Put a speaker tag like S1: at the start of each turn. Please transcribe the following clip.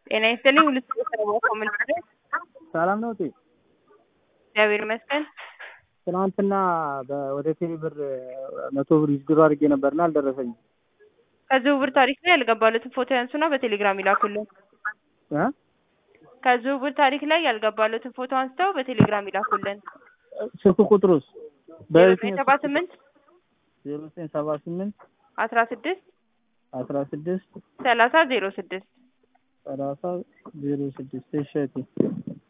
S1: ጤና ይስጥልኝ ሁሉ ሰው ኮሚኒቲ
S2: ሰላም ነው እቴ?
S1: እግዚአብሔር ይመስገን።
S2: ትናንትና በ- ወደ ቴሌ ብር መቶ ብር ዊዝድሮ አድርጌ ነበርና አልደረሰኝም
S1: ከዝውውር ታሪክ ላይ ያልገባሉትን ፎቶ ያንሱና በቴሌግራም ይላኩልን።
S2: እ
S1: ከዝውውር ታሪክ ላይ ያልገባሉትን ፎቶ አንስተው በቴሌግራም ይላኩልን።
S2: ስልክ ቁጥሩስ
S1: ዜሮ ዘጠኝ ሰባ ስምንት
S2: ዜሮ ዘጠኝ ሰባ ስምንት
S1: አስራ ስድስት
S2: አስራ ስድስት
S1: ሰላሳ ዜሮ ስድስት
S2: ሰላሳ ዜሮ ስድስት እሺ እቴ